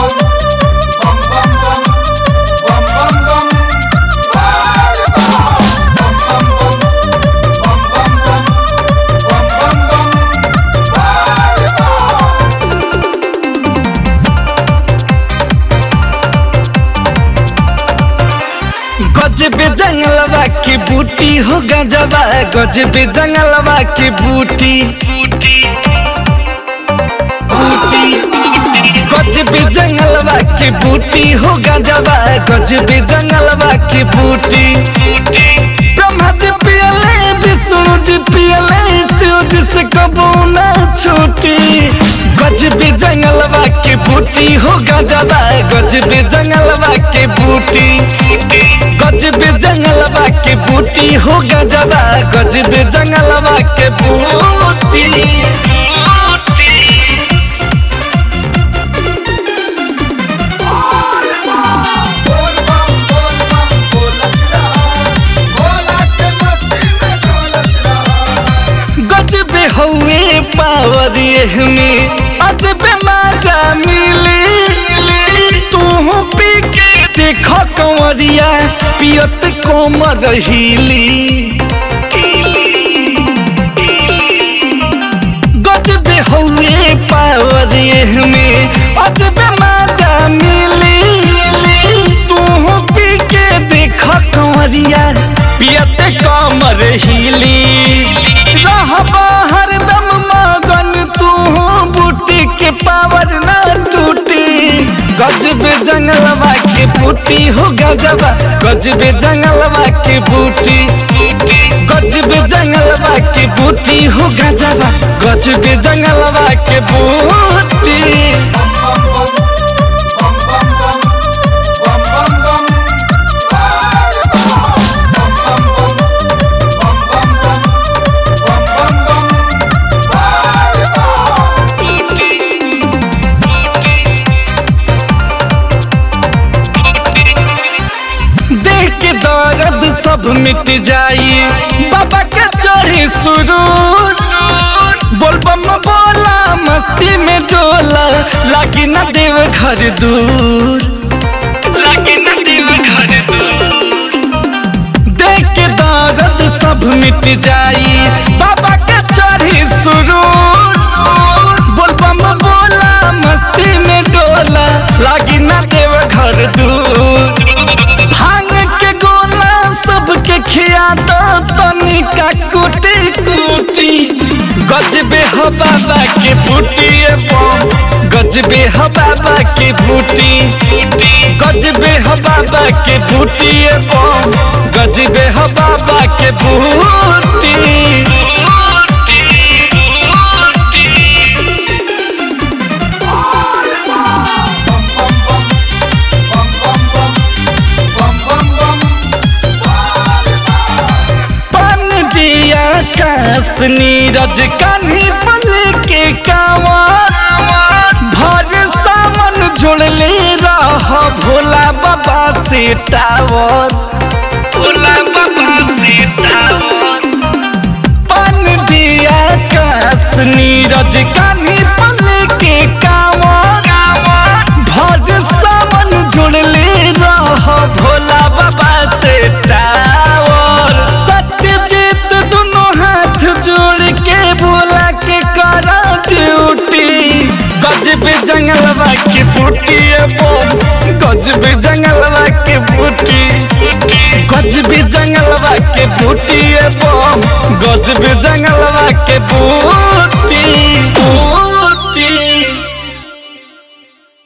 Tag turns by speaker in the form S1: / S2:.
S1: गजबे जंगलवा की बूटी हो गजबा गजबे जंगलवा की बूटी बूटी गजबे जंगलवा की बूटी हो गजबा गजबे जंगलवा की बूटी ब्रह्मा जी पियले विष्णु जी पियले शिव जी से कबू ना छूटी गजबे जंगलवा की बूटी हो गजबा गजबे जंगलवा की बूटी गजबे जंगलवा के बूटी हो गजबा गजबे जंगलवा के बूटी गजबे हुए पावर में अजबे मजा मिली तू पी के देख कंवरिया पियत कोमर हिली गजबे हुए पावर में अजबे मजा मिली तू पी के देख कंवरिया पियत कमर हिली रहबा हरदम मगन तू बूटी के पावर ना टूटी गजबे जंगलवा के बूटी हो गजबा गजबे जंगलवा के बूटी गजबे जंगलवा के बूटी हो गजबा गजबे जंगलवा के बूटी देख के दर्द सब मिट जाई बाबा के चढ़ी सुरूर बोल बम बोला मस्ती में डोला लागी न देव घर दूर लागी न देव घर दूर देख के दर्द सब मिट जाई बाबा के चढ़ी सुरूर बोल बम बोला मस्ती में डोला लागी न देव घर दूर भांग के गोला सबके खिया दो तनिका कुटी कुटी गजबे हो बाबा के बूटी बम गजबे हो बाबा के बूटी गजबे हो बाबा के बूटी बम गजबे हो बाबा के बूटी पन दिया कास नीरज कान्ही बन के कावा भर सावन जुड़ले रह भोला बाबा से टावर भोला बाबा से टावर पन दिया कास नीरज कान्ही बन के कावा भर सावन जुड़ले रह भोला बाबा से टावर सत्यजीत दोनों हाथ जोड़ के भोला के करा ड्यूटी गजबे जंगलवा के बूटी बम गजबे जंगलवा के बूटी गजबे जंगलवा के बूटी बम गजबे जंगलवा के बूटी